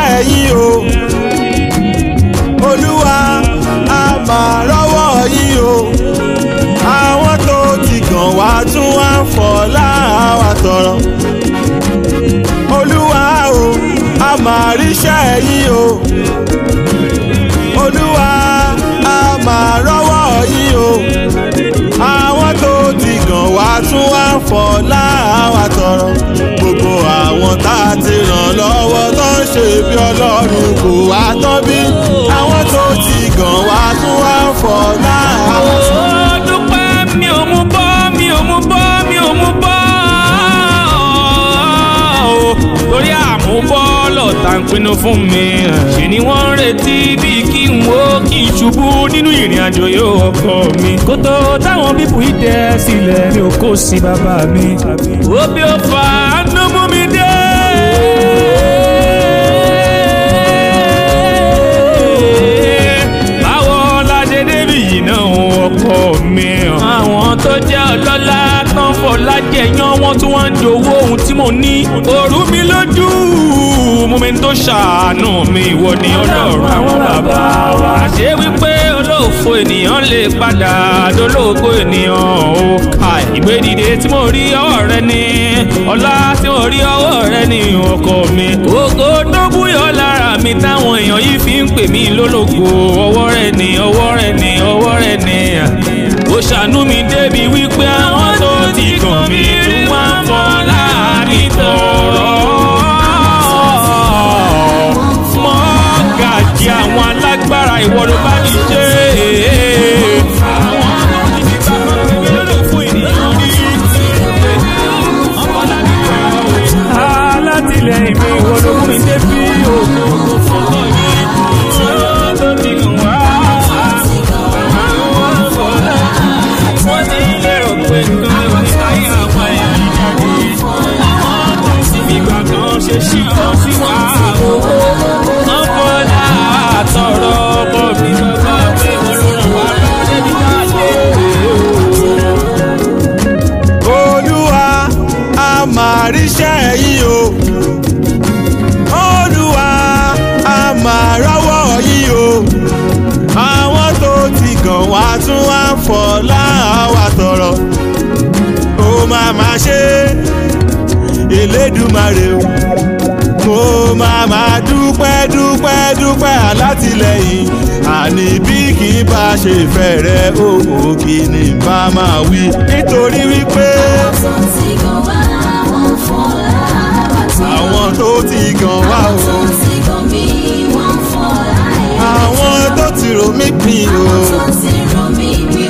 iṣẹ́ yín o olúwa a máa rọ́wọ́ yín o àwọn tó ti gàn wá tún wá ń fọ̀ láwa tọrọ olúwa o a máa ríṣẹ́ yín o olúwa a máa rọ́wọ́ yín o àwọn tó ti gàn wá tún wá ń fọ̀ láwa tọrọ gbogbo àwọn tá a ti ràn lọ́wọ́ tó ń ṣe bí ọlọ́run kò wá tán bí àwọn tó ti gàn wá tún wá ń fọ̀ láwa tọrọ. Ó dúpẹ́ mi ò mú bọ́ mi ò mú bọ́ mi ò mú bọ́ o. torí àmúbọ́ lọ̀tá ń pinnu fún mi. ṣe ni wọ́n ń retí bíi kí n wo kí n ṣubú nínú ìrìn àjò yóò ọkọ mi. kótó táwọn bíbù yìí dẹ sílẹ̀ mi ò kó sí bàbá mi. ó bí ó fà á ló mú mi dé. báwo la ṣe débi yìí náà ọkọ mi. àwọn tó jẹ́ ọlọ́lá tán fọlá jẹ̀yàn wọn tí wọ́n ń jowó ohun tí mo ní. òru mi lójú mú mi tó ṣàánú mi ìwọ ni ọlọ́run àwọn bàbá wa. àṣé wípé olóòfo ènìyàn lè padà dolóògbé ènìyàn ó ka ìgbé dìde tí mo rí ọwọ́ rẹ ni ọlá tí mo rí ọwọ́ rẹ ni ọkọ mi. ògo tó búyọ lára mi táwọn èèyàn yìí fi ń pè mí lólógo ọwọ́ rẹ ni ọwọ́ rẹ ni ọwọ́ rẹ ni. ó ṣàánú mi débi wípé àwọn tó ti kàn mí tún wá ń fọ láàrin tọrọ. mọ́gàjì àwọn alágbára ìwọ ló bá mi ṣe. àwọn tó ti fi bàbá mi lọ́dọ̀ fún ènìyàn rí. alátìlẹyìn mi ìwọ ló mú mi débi òkú fọlọ́ yìí. tó ti gùn wá. àwọn fọlá wọ́n ti lérò pé nǹkan ló ní ayé àwọn èèyàn jáde. àwọn tó ti fi gbà kan ṣe sí ọ sí wa. wọ́n fọlá àtọ̀rọ̀ ọkọ mi bàbá pé wọ́n ló ràn wá lọ́wọ́ débi jáde. olúwa a máa ríṣẹ́ yín o olúwa a máa rọ́wọ́ yín o àwọn tó ti gàn wá tún wá ń fọ̀ láwa tọrọ ó máa máa ṣe elédùmarè o mo máa máa dúpẹ́ dúpẹ́ dúpẹ́ alátìlẹyìn àní bí kì í bá ṣe fẹ́ rẹ òwò kì ní bá máa wí nítorí wípé àwọn tó ti gàn wá o àwọn tó ti rò mí pin o